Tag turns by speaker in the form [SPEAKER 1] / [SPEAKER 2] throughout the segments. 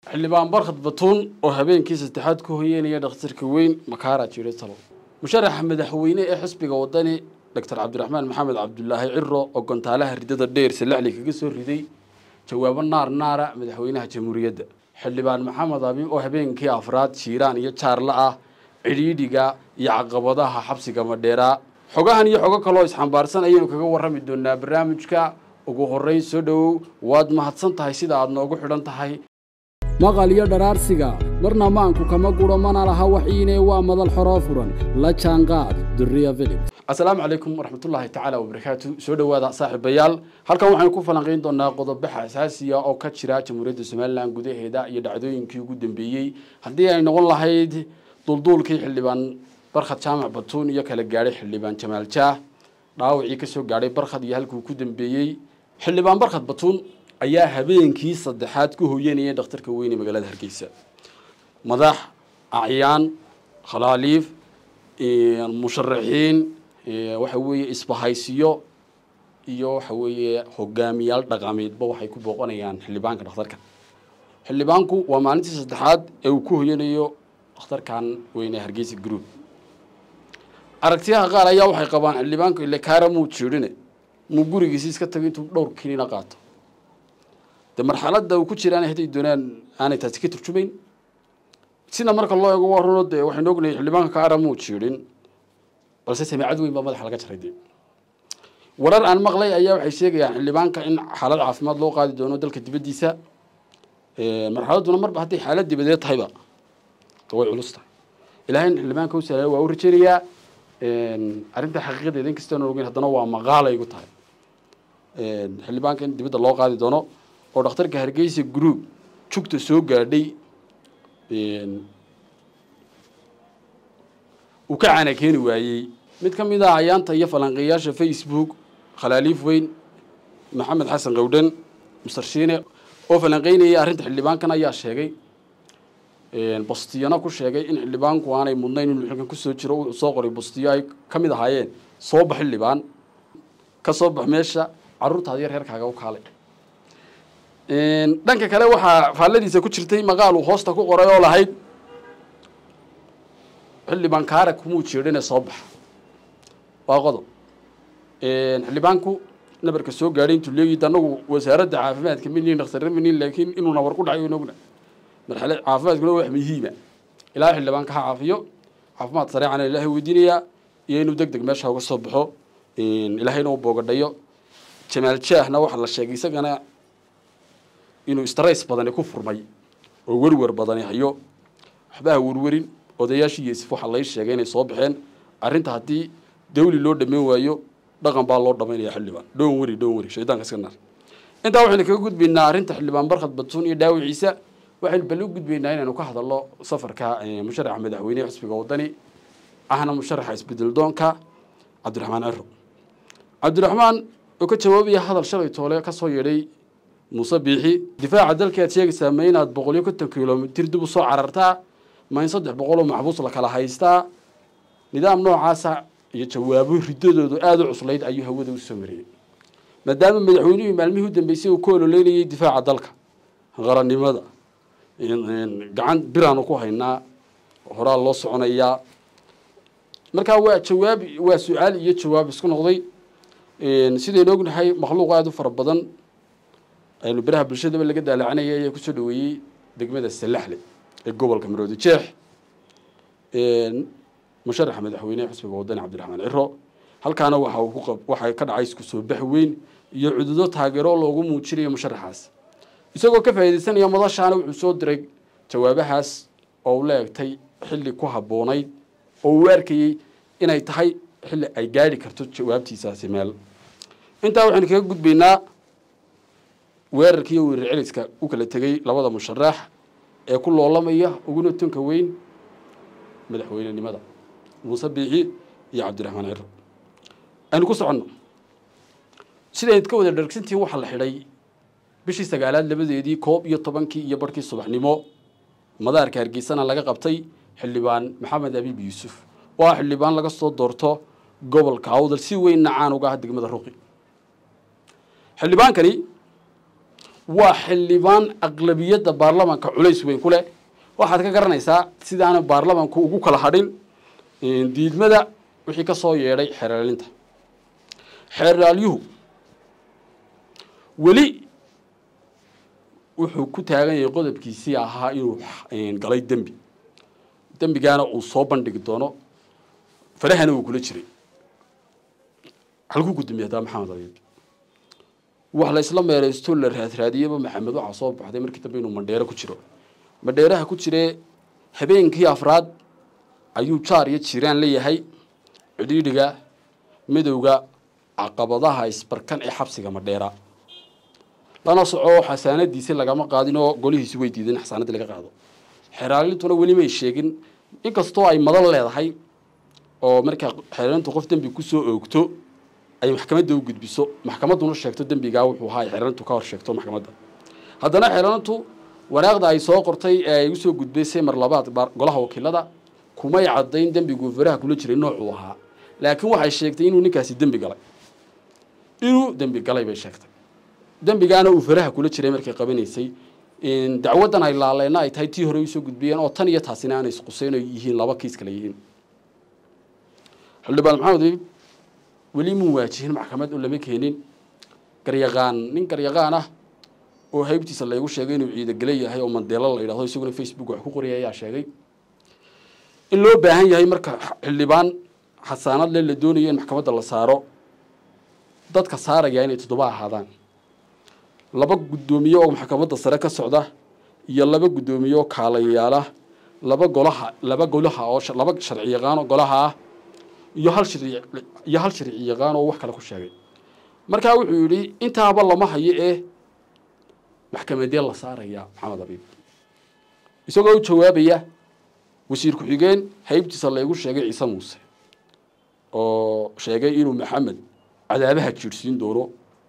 [SPEAKER 1] xildhibaan barkhad batuun oo habeenkii saddexaad ku hoyeynaya dhakhtarka weyn makaara jiray talo musharaxa madaxweyne ee xisbiga wadani doctor cabdiraxmaan maxamed cabdulaahi ciro oo gontaalaha ridada dheer salaxli kaga soo riday jawaabo naar naara madaxweynaha jamhuuriyadda xildhibaan maxamed abi oo habeenkii afraad jiiraan iyo jaarla ah cidhiidhiga iyo caqabadaha xabsiga madheeraa xogahan iyo xogo kaloo isxambaarsan ayaynu kaga warrami doonaa barnaamijka ugu horreyn soo dhowow waad mahadsan tahay sida aad noogu xidhan tahay
[SPEAKER 2] maqal iyo dharaarsiga marna maanku kama guro mana laha waxiine waa madal xoroo furan la jaanqaad duriya filip
[SPEAKER 1] assalaamu calaykum waraxmatullaahi tacaala wabarakaatu soo dhowaada saaxiibayaal halkan waxaynu ku falanqayn doonaa qodobaxa asaasiya oo ka jira jamhuuriyadda somalilan gudaheeda iyo dhacdooyinkii ugu dambeeyey haddii ay noqon lahayd dulduulkii xildhibaan barkhad jaamac batuun iyo kala gaadhay xildhibaan jamaal jaah dhaawacii kasoo gaadhay barkhad iyo halkuu ku dambeeyey xildhibaan barkhad batuun ayaa habeenkii saddexaad ku hoyanayay dhakhtarka weyne magaalada hargeysa madax acyaan khalaaliif musharaxiin waxa weeye isbahaysiyo iyo waxa weeye hogaamiyaal dhaqameedba waxay ku booqanayaan xildhibaanka dhakhtarka xildhibaanku waa maalintii saddexaad ee uu ku hoyanayo dhakhtarkan weyne hargeysa group aragtiyaha qaar ayaa waxay qabaan xildhibaanku ile kaara muu jiirine muu gurigiisi iska tago intuu dhowr kinina qaato de marxaladda uu ku jiraan haday doonaan aanay taasi ka turjumayn sida marka loo eego warano dee waxaynu ognahay xildhibaanka kaara muu jiirin balse samiicad weyn baa madaxa laga jaray de warar aan maqlay ayaa waxay sheegayaan xildhibaanka in xaalad caafimaad loo qaadi doono dalka dibaddiisa marxaladduna marba hadday xaalad dibadeed tahayba way culus tahay ilahay in xildhibaanka u sahlaya waa u rajeynayaa arrinta xaqiiqadeeda inkastoo ogeyn haddana waa maqaalay igu tahay xildhibaanka in dibadda loo qaadi doono oo dhakhtarka hargeysa group jugta soo gaadhay uu ka caana keeni waayey mid ka mid ah ayaanta iyo falanqeeyaasha facebook khalaaliif weyn maxamed xasan qowdhan mustarshiine oo falanqeynayay arrinta xildhibaankan ayaa sheegay bastiyana ku sheegay in xildhibaanku aanay mudnayn inuu xilkan kusoo jiro uu soo qoray bastiyo ay ka mid ahaayeen soo bax xildhibaan ka soo bax meesha carruurtaada iyo reerkaaga u kaalay dhanka kale waxaa faalladiisa ku jirtay maqaal uu hoosta ku qoray oo lahayd xildhibaan kaara kumuu jeedhine soo baxa waa qodob xildhibaanku nabarka soo gaadhay intuu leegid anagu wasaaradda caafimaadka minin dhakhtarra minin laakiin inuu nabar ku dhacay ogna marxale caafimaadkuna wax muhiima ilaa xildhibaanka ha caafiyo caafimaad sareecana ilaahay weydiinayaa iyo inuu deg deg meesha uga soo baxo ilaahayna u boogadhayo jamaal jaahna waxaa la sheegay isagana inuu strays badani ku furmay oo werwer badani hayo waxbaha werwerin odayaashii yesif waxaa lay sheegay inay soo baxeen arrinta haddii dawli loo dhameyn waayo dhaqan baa loo dhamaynaya xildhibaan dhoon weri dhoon weri shaydaanka iska naar intaa waxaynu kaga gudbaynaa arrinta xildhibaan barkhad batuun iyo dhaawiciisa waxaynu bal u gudbaynaa inaynu ka hadalno safarka musharaxa madaxweynehe xisbiga wadani ahna musharaxa isbedel doonka cabdiraxmaan ciro cabdiraxmaan oo ka jawaabaya hadal shalay toole ka soo yeedhay muuse biixi difaaca dalka aad sheegaysaa ma inaad boqol iyo konton kilomitir dib u soo carartaa ma in saddex boqol oo maxbuus la kala haystaa nidaam noocaasa iyo jawaabo riddadoodu aada u cuslayd ayuu hawada u soo mariyey maadaama madaxweynuhii maalmihii u dambeysay uu ku ololeynayay difaaca dalka qarannimada gacan biraanu ku haynaa horaa loo soconayaa markaa waa jawaab waa su-aal iyo jawaab isku noqday sidaynu ognahay makhluuq aada u fara badan aynu biraha bulshadaba laga daalacanaya ayaa kusoo dhaweeyey degmada salaxle ee gobolka maroodi jeex musharaxa madaxweynehe xisbiga wadani cabdiraxmaan ciro halkaana waxa uu ku waxaa ka dhacay isku soo bax weyn iyo cududo taageero loogu muujinayo musharaxaas isagoo ka faa'iidaysanaya madashaana wuxuu soo diray jawaabahaas oo u la egtay xilli ku habboonayd oo uu arkayey inay tahay xilli ay gaadhi karto jawaabtiisaasi meel intaa waxaynu kaga gudbaynaa weerarkii iyo weerar celiska u kala tegey labada musharax ee ku loolamaya uguna tunka weyn madaxweynenimada muuse biixi iyo cabdiraxmaan ciro aynu ku soconno sidayd ka wada dhargsantihiin waxaa la xidhay bishii sagaalaad labadeedii koob iyo tobankii iyo barhkii subaxnimo madaarka hargeysana laga qabtay xildhibaan maxamed abiib yuusuf waa xildhibaan laga soo doorto gobolka awdal si weynna caan uga ah degmada ruqi xildhibaankani waa xildhibaan aqlabiyadda baarlamanka culays weyn ku leh waxaad ka garanaysaa sidaana baarlamanku ugu kala hadhin diidmada wixii ka soo yeedhay xeeraalinta xeeraalyuhu weli wuxuu ku taagan yahay qodobkiisii ahaa inuu galay dembi dembigaana uu soo bandhigi doono farahana uu kula jiray halkuu gudoomiye haddaa maxamed abiib wax la isla meeraysto la raadraadiyaba maxamed waxaa soo baxday markii dambe inuu mandheero ku jiro mandheeraha ku jiree habeenkii afraad ayuu jaar iyo jiraan leeyahay cidhiidhiga midowga caqabadaha isbarkan ee xabsiga madheera lana soco xasaanadiisi lagama qaadin oo golihiisi way diideen xasaanadii laga qaado xeeraalintuna weli may sheegin inkastoo ay madan leedahay oo markaa xeeraalintu qof dembi kusoo oogto ay maxkamadda u gudbiso maxkamadduna sheegto dembigaa wuxuu ahaa ay xeeraalintu ka hor sheegto maxkamadda haddana xeeraalintu waraaqda ay soo qortay ee ay usoo gudbaysay mar labaad golaha wakiilada kumay caddayn dembiguu faraha kula jiray noocuu ahaa laakiin waxay sheegtay inuu ninkaasi dembi galay inuu dembi galay bay sheegtay dembigaana uu faraha kula jiray markay qabanaysay dacwaddan ay laaleyna ay tahay tii hore usoo gudbiyeen oo tan iyo taasina aanay isquseyn oo yihiin laba kiis kale yihiin xildhibaan maxamed iib weli muu waajihin maxkamad oo lama keenin garyaqaan nin garyaqaan ah oo haybtiisa laygu sheegay inuu ciidagele yahay oo mandeelo la yidhahdo isaguna facebook wax ku qoriyay ayaa sheegay in loo baahan yahay marka xildhibaan xasaanad le la doonayo in maxkamadda la saaro dadka saaraya inay toddoba ahaadaan laba guddoomiye oo maxkamadda sare ka socda iyo laba guddoomiye oo kaalayaala laba golaha laba golaha oo laba sharci yaqaan oo golaha ah iyo hal sharci iyo hal sharci yaqaan oo wax kale ku sheegay markaa wuxuu yidhi intaaba lama hayo ee maxkamadee la saaraya maxamed abiib isagoo u jawaabaya wasiir ku-xigeen haybtiisa laygu sheegay ciise muuse oo sheegay inuu maxamed cadaabaha jiirhsiin doono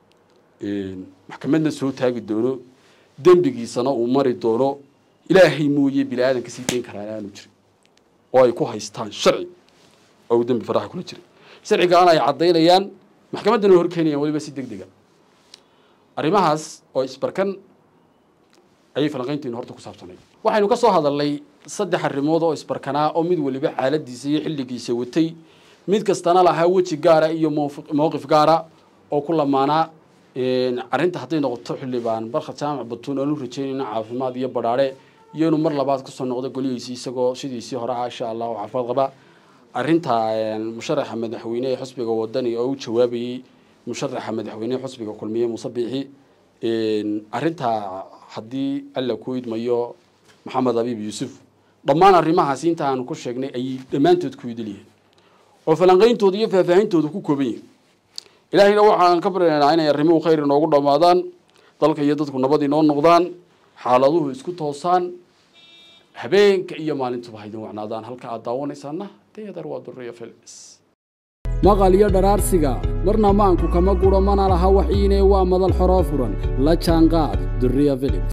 [SPEAKER 1] maxkamadna soo taagi doono dembigiisana uu mari doono ilaahay mooye bini aadan kasii dayn karaan aanu jirin oo ay ku haystaan sharci oo uu dembi faraha kula jiray sharcigaana ay caddaynayaan maxkamaddana hor keenayaan weliba si deg dega arrimahaas oo isbarkan ayay falanqaynteenu horta ku saabsanay waxaynu ka soo hadalnay saddex arrimood oo isbarkanaa oo mid waliba xaaladiisa iyo xilligiisa watay mid kastana lahaa weji gaara iyo mowqif gaara oo ku lamaanaa arrinta hadday noqoto xildhibaan barkhad jaamac batuun aanu rajeynayna caafimaad iyo badhaadhe iyo inuu mar labaad kusoo noqdo golihiisii isagoo sidiisii hore ah insha allah oo caafimaad qaba arrinta musharaxa madaxweyne ee xusbiga wadani oo u jawaabayey musharaxa madaxweyne xusbiga kulmiye muuse biixi arrintaa haddii alla ku idmayo maxamed abiib yuusuf dhammaan arrimahaasi inta aanu ku sheegnay ayay dhammaantood ku idil yihiin oo falanqayntooda iyo faahfaahintooda ku kooban yihin ilaahayna waxaan ka baryaynaa inay arrimuhu khayr inoogu dhammaadaan dalka iyo dadku nabad inoo noqdaan xaaladuhu isku toosaan habeenka iyo maalintuba haydin wacnaadaan halka aad daawanaysaana deedar waa duriya filis
[SPEAKER 2] maqal iyo dharaarsiga marna maanku kama guro mana laha waxiine waa madal xoroo furan la jaanqaad duriya filim